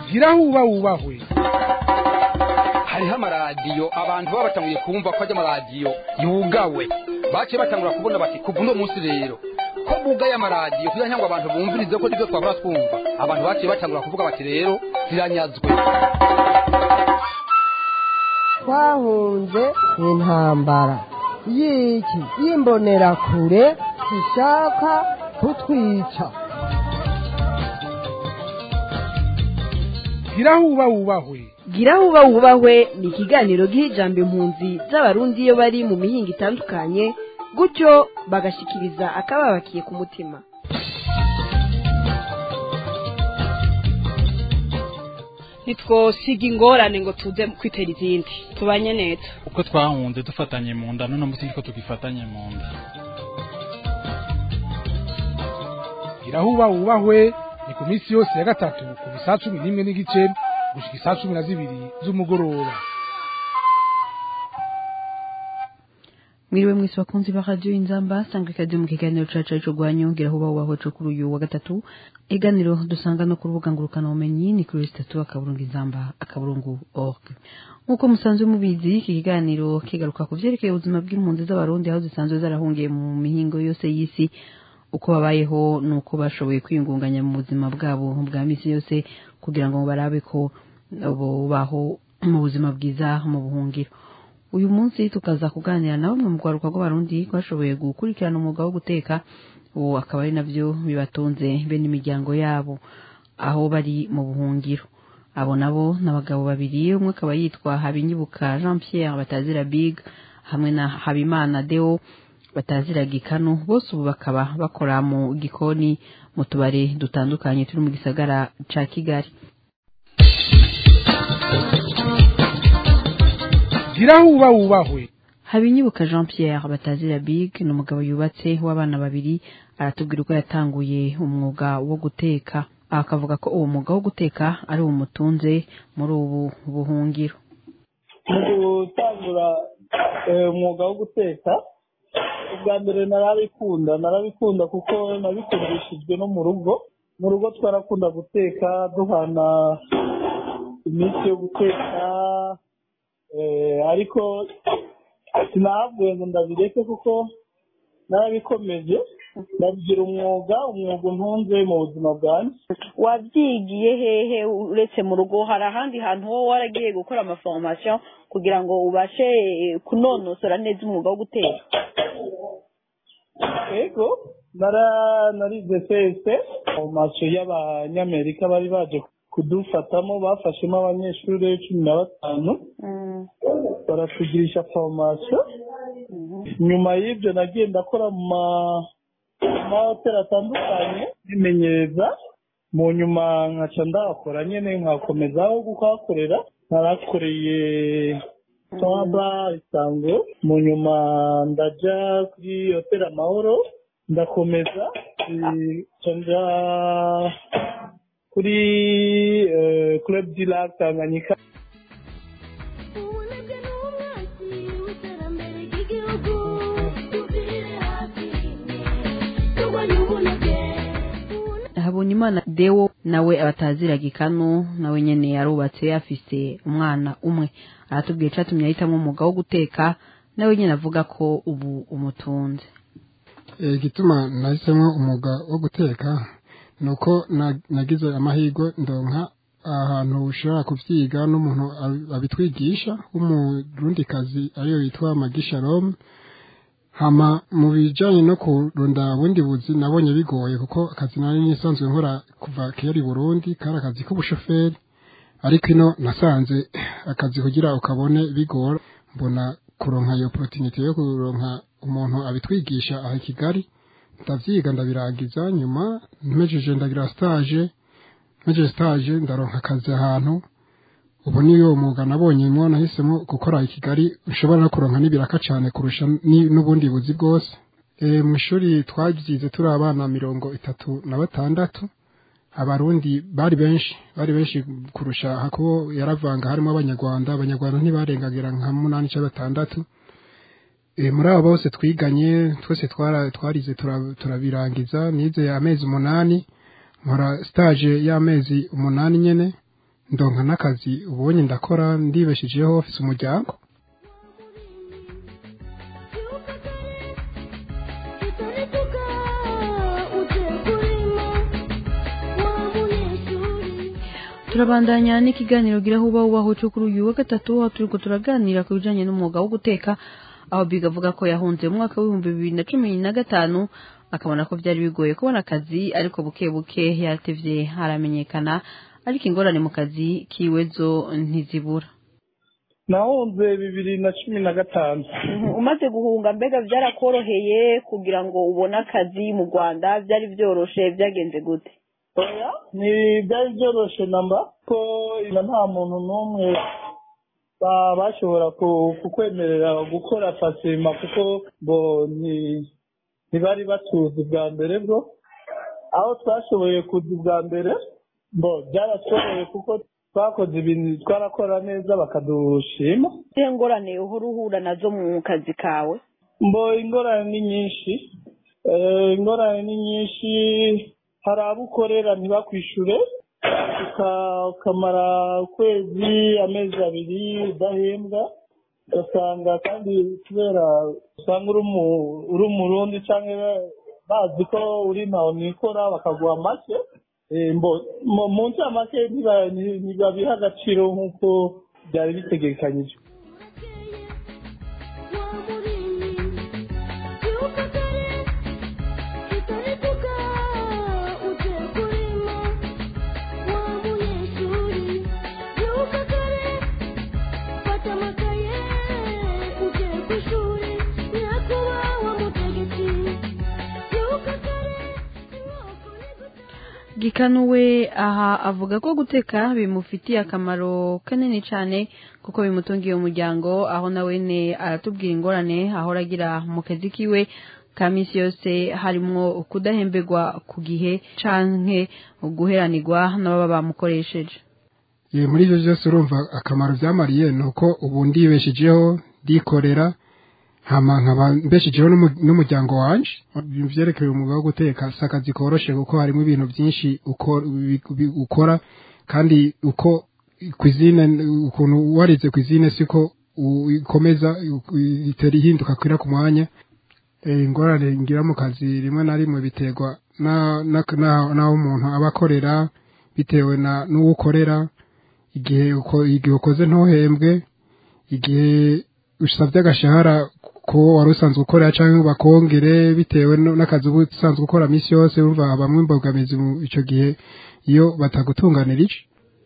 gira huba wubahwe hariho amaradiyo abantu baba batanguye kumva ko ajya amaradiyo yugawe baciye batangura kubona bati kuva uno munsi rero ko bugaye amaradiyo kugira ngo abantu bumvirize ko nibyo twabura twumva abantu baciye batangura kuvuga bati rero ziranyazwe twahunze intambara y'iki y'imbonerakure ishaka kutwica gira huba wubahwe gira huba wubahwe ni ikiganiro giha ijambo impunzi z'abarundi iyo bari mu mihinga itandukanye gutyo bagashikiriza akababakiye ku mutima ntitwosiga ingorane ngo tuze kwitera izindi tubanye neza uko twahunze dufatanye mu nda none munsi niko tugifatanye mu nda gira huba wubahwe ni ku minsi yose ya gatatu kuva isaa cumi n'imwe n'igice gushika isaa cumi na zibiri z'umugoroba mwiriwe mwese bakunzi ba radio inzamba sangwe kazi mu kiganiro cacu cyo gwanyongera huba ubaho cyo kuri uyu wa gatatu iganiro dusanga no ku rubuga ngurukana ubumenyi ni kuri statu akaburungu inzamba akaburungu org nk'uko musanzwe mubizi iki kiganiro kigaruka ku vyerekeye ubuzima bw'impunzi z'abarundi aho zisanzwe zarahungiye mu mihingo yose y'isi uko babayeho nuko bashoboye kwiyungunganya mu buzima bwabo bwa misi yose kugira ngo barabe ko bubaho mu buzima bwiza mu buhungiro uyu munsi tukaza kuganira na bamwe mu rwaruka rw'abarundi bashoboye gukurikirana umwuga wo guteka ubu akaba ari nabyo bibatunze be n'imiryango yabo aho bari mu buhungiro abo nabo ni abagabo babiri umwe akaba yitwa habinyibuka jean pierre batazira big hamwe na habimana deo batazira gikanu bose ubu bakaba bakora mu gikoni mu tubare dutandukanye turi mu gisagara ca kigali gira huba wubahwe habinyibuka jean pierre batazira big ni umugabo yubatse w'abana babiri aratubwira uko yatanguye umwuga wo guteka akavuga ko uwo mwuga wo guteka ari umutunze muri ubu buhungiro mu gutangura umwuga wo guteka ubwa mbere narabikunda narabikunda kuko nabikundishijwe no mu rugo mu rugo twarakunda guteka duhana iminsi yo guteka ariko sinahavuye ngo ndabireke kuko narabikomeje ndabigira umwuga umwuga untunze mu buzima bwanjye wabyigiye hehe uretse mu rugo hari ahandi hantu wowe waragiye gukora amaforomasiyo kugira ngo ubashe kunonosora neza umwuga wo guteka yego narize sese formasiyo y'abanyamerika bari baje kudufatamo bafashemo abanyeshuri cumi na batanu baratugirisha formasiyo nyuma y'ibyo nagiye ndakora mu mahoteli atandukanye bimenyereza mu nyuma nkaca ndahakora nyine nkakomezaho kuhakorera narakoreye saba isango mu nyuma ndajya kuri hoteli amahoro ndakomeza nja kuri club du lac tanganyika habonimana dewo nawe abatazira gikanu nawe nyene yarubatse afise umwana umwe aratubwiye catumye ahitamo umwuga wo guteka nawe nyene avuga ko ubu umutunze igituma nahisemo umwuga wo guteka ni uko nagize amahirwe ndonka ahantu ushobora kubyiga n'umuntu abitwigisha w'umurundikazi ariyo yitwa magisharome hama mu bijyanye no kurunda bundi buzi nabonye bigoye kuko akazi nari nisanzwe nkora kuva kera i burundi kari akazi k'ubushoferi ariko ino nasanze akazi kugira ukabone bigora mbona kuronka iyo porotinite yo kuronka umuntu abitwigisha aha i kigali ndavyiga ndabirangiza nyuma mpejeje ndagira stage mpejeje stage ndaronka akazi ahantu ubu niyo mwuga nabonyemo nahisemo gukora i kigali ushobora no kuronka n'ibiraka cyane kurusha n'ubundi buzi bwose mu ishuri twabyize turi abana mirongo itatu na batandatu abarundi bari benshi bari benshi kurusha hako yaravanga harimo abanyarwanda abanyarwanda ntibarengagira nka munani cyangwa batandatu muri abo bose twiganye twese twarize turabirangiza nize amezi umunani nkora stage y'amezi umunani nyine ndonka n'akazi ubonye ndakora ndibeshejeho ofise umuryango turabandanya n'ikiganiro gira huba ubaho cyo kuri uyu wa gatatu aho turiko turaganira ku bijanye n'umwuga wo guteka aho biga avuga ko yahunze mu mwaka w'ibihumbi bibiri na cumi na gatanu akabona ko byari bigoye kubona akazi ariko buke buke yatevye haramenyekana ariko ingorane mu kazi kiwe zo ntizibura nahunze bibiri na cumi na gatanu umaze guhunga mbega byarakoroheye kugira ngo ubone akazi mu rwanda byari byoroshe byagenze gute oya ni byari byoroshe namba ko ina nta muntu n'umwe ba- bashobora ku- kukwemerera gukora fasima kuko ngo ni- ntibari batuzi bwa mbere bwo aho twashoboye kuza ubwa mbere ngo byarashoboye kuko twakoze ibintu twarakora neza bakadushima izihe ngorane uhora uhura nazo mu kazi kawe mbo ingorane ni nyinshi Eh, ingorane ni nyinshi hari abo ukorera ntibakwishure uka- ukamara ukwezi amezi abiri udahembwa ugasanga kandi kubera usanga uri umu- uri umurundi cyangwa bazi ko uri ntawe nikora bakaguha make Eh, mbo- mu- mu ncamake ntiba- ntibabiha agaciro nk'uko byari bitegekanyije gikanuwe aha avuga ko guteka bimufitiye akamaro kanini cyane kuko bimutungiye umuryango aho nawe ne aratubwira ingorane ahora agira mu kazi kiwe ka minsi yose harimwo kudahemberwa ku gihe canke guheranirwa n'ababa bamukoresheje Ye, muri ivyo vyose urumva akamaro vyamariye ni uko ubu ndibeshejeho ndikorera hama nkaba mbeshejeho n'umu- n'umuryango wanje ibintu vyerekeye umwuga wo guteka si akazi koroshe kuko harimo ibintu vyinshi uko- bi- bi- ukora kandi uko kwizine ukuntu warize kwizine siko u- ikomeza u- itera ihinduka kwira ku mwanya Eh, ingorane ngira mu kazi rimwe na rimwe biterwa na- na- na- n'aho umuntu aba akorera bitewe na n'uwo ukorera igihe uko igihe ukoze ntuhembwe igihe usabye agashahara ko wari usanzwe ukorera cyangwa bakongere bitewe no- n'akazi uba usanzwe ukora minsi yose urumva habamwe imbogamizi mu icyo gihe iyo batagutunganira ico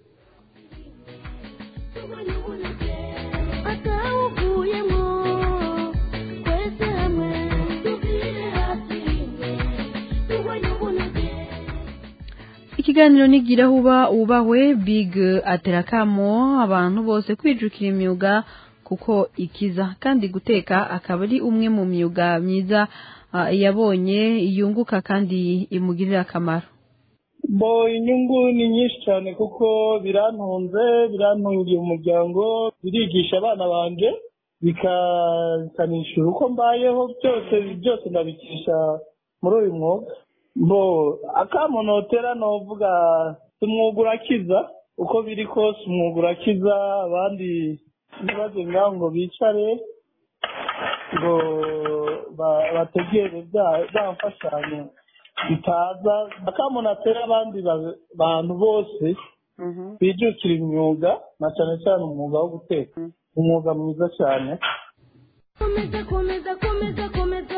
ikiganiro nigira huba ubahwe big aterakamo abantu bose kwijukira imyuga kuko ikiza kandi guteka akaba ari umwe mu myuga myiza ah, yabonye yunguka kandi imugirira akamaro bo inyungu ni nyinshi cyane kuko birantunze birantungiye umuryango birigisha abana banje bikanishyura uko mbayeho byose byose ndabikisha muri uyu mwuga bo akamunotera novuga umwuga urakiza uko biri kose umwuga urakiza abandi ntibaze ngaho ngo bicare ngo ba- bategere bya- bya mfashanyo bitaza akamunotera abandi ba- bantu bose bijukira imyuga na cyane cyane umwuga wo guteka umwuga mwiza cyane komeza komeza komeza komeza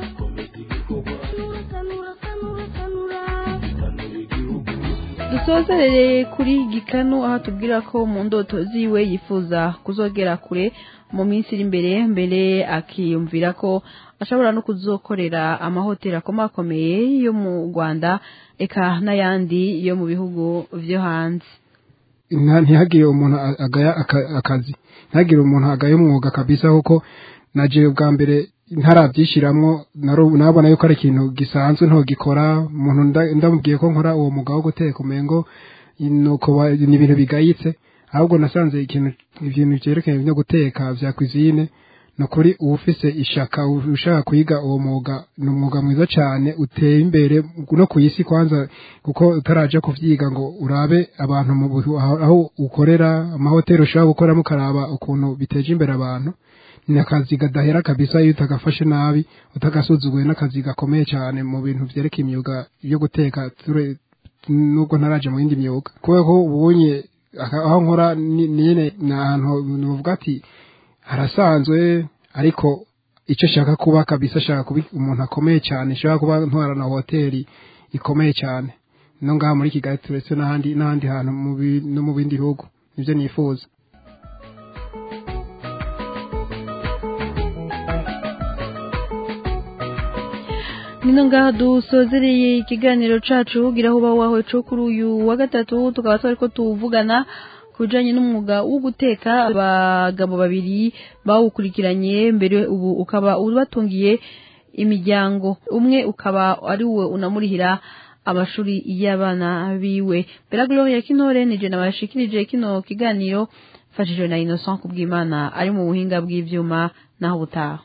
sanura sanura sanura dusozerere kuri gikanu aho tubwira ko mu ndoto ziwe yifuza kuzogera kure mu minsi iri imbere mbere akiyumvira ko ashobora no kuzokorera amahoteli akomakomeye yo mu rwanda eka n'ayandi yo mu bihugu vyo hanze nta- ntihagire umuntu a- agaya aka- akazi ntihagire umuntu agaya umwuga kabisa kuko naje bwa mbere ntarabyishiramwo naru- nabona yuko ari ikintu gisanzwe ntogikora umuntu nda- ndamubwiye ko nkora uwo mwuga wo guteka umengo nuko ba- ni ibintu bigayitse ahubwo nasanze ikintu ibintu byerekeye byo guteka vya cuisine ni ukuri uba ufise ishaka ushaka kwiga uwo mwuga ni umwuga mwiza cyane uteye imbere no ku isi kwanza kuko utaraja kuvyiga ngo urabe abantu mu buhu- aho aho ukorera amahoteli ushobora gukoramo ukaraba ukuntu biteje imbere abantu ni akazi kadahera kabisa iyo utagafashe nabi utagasuzuguye n'akazi gakomeye cyane mu bintu vyerekeye imyuga yo guteka ture- nubwo ntaraje mu yindi myuga kubera ko ubunye aka- aho nkora ni ni nyene ni ahantu nuvuga ati harasanzwe ariko icyo shaka kuba kabisa shaka kuba umuntu akomeye cyane shaka kuba ntwara na hoteli ikomeye cyane no ngaha muri kigali turetse n'ahandi n'ahandi hantu mu bi- no mu bindi bihugu nibyo nifuza nino ngaha dusozereye ikiganiro cacu gira aho uba wawe co kuri uyu wa gatatu tukaba twariko tuvugana ku bijanye n'umwuga wo guteka abagabo babiri bawukurikiranye mbere ubu ukaba ubatungiye imiryango umwe ukaba ari we unamurihira amashuri y'abana biwe Bella Gloria Kinore nije nabashikirije kino kiganiro mfashijwe na Innocent Kubwimana ari mu buhinga bw'ivyuma naho butaha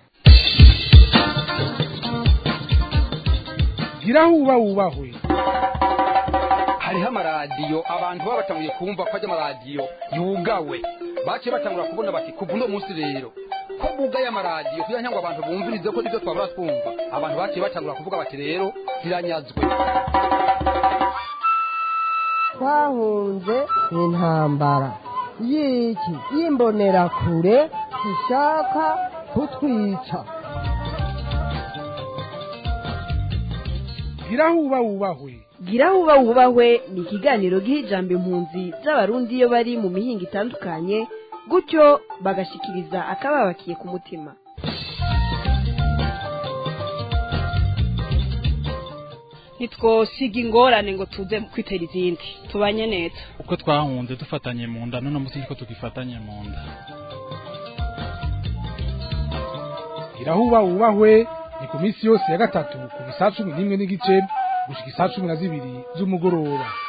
gira aho uba wubahwe hariho amaradiyo abantu baba batanguye kumva ko ajya amaradiyo yugawe baciye batangura kubona bati kuva uno munsi rero ko bugaye amaradiyo kugira ngo abantu bumvirize ko nibyo twabura twumva abantu baciye batangura kuvuga bati rero ziranyazwe twahunze intambara y'iki y'imbonerakure zishaka kutwica gira aho uba wubahwe gira aho uba wubahwe ni ikiganiro giha ijambo impunzi z'abarundi iyo bari mu mihinga itandukanye gutyo bagashikiriza akababakiye ku mutima ntitwosiga ingorane ngo tuze kwitera izindi tubanye neza uko twahunze dufatanye mu nda none munsi ko tugifatanye mu nda gira aho uba wubahwe ni ku minsi yose ya gatatu ku saa cumi n'imwe n'igice gushika isaa cumi na zibiri z'umugoroba